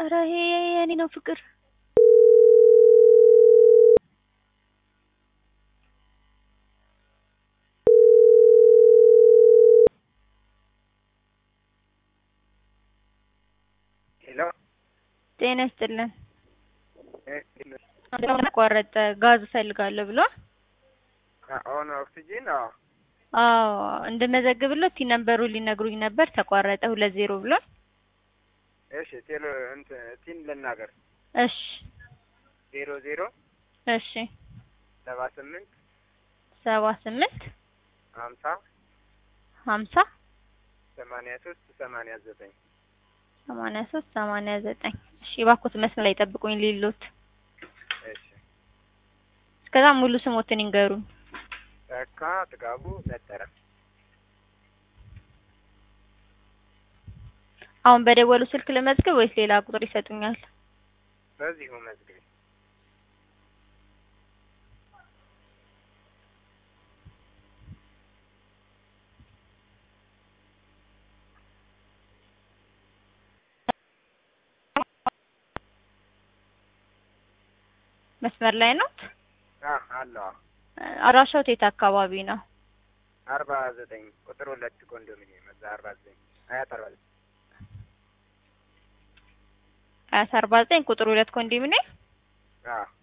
ኧረ ይሄ የኔ ነው ፍቅር ሄሎ ጤና ይስጥልን ቆረጠ ጋዝ እፈልጋለሁ ብሏል ኦን ኦክሲጂን አዎ አዎ እንድመዘግብለት ቲ ነምበሩን ሊነግሩኝ ነበር ተቋረጠ ሁለት ዜሮ ብሏል እሺ ቴሎ እንትን ቲን ልናገር እሺ ዜሮ ዜሮ እሺ ሰባ ስምንት ሰባ ስምንት ሀምሳ ሀምሳ ሰማንያ ሶስት ሰማንያ ዘጠኝ ሰማንያ ሶስት ሰማንያ ዘጠኝ እሺ እባክዎት መስመር ላይ ጠብቁኝ ሊሉት እሺ እስከዛ ሙሉ ስሞትን ይንገሩኝ ተካ ጥጋቡ ነጠረ አሁን በደወሉ ስልክ ልመዝግብ ወይስ ሌላ ቁጥር ይሰጡኛል በዚሁ መዝግቢ መስመር ላይ ነው አ አለዋ አድራሻው የት አካባቢ ነው አርባ ዘጠኝ ቁጥር ሁለት ኮንዶሚኒየም እዛ አርባ ዘጠኝ ሀያት አርባ ዘጠኝ ሀያት አርባ ዘጠኝ ቁጥር ሁለት ኮንዶሚኒየም አዎ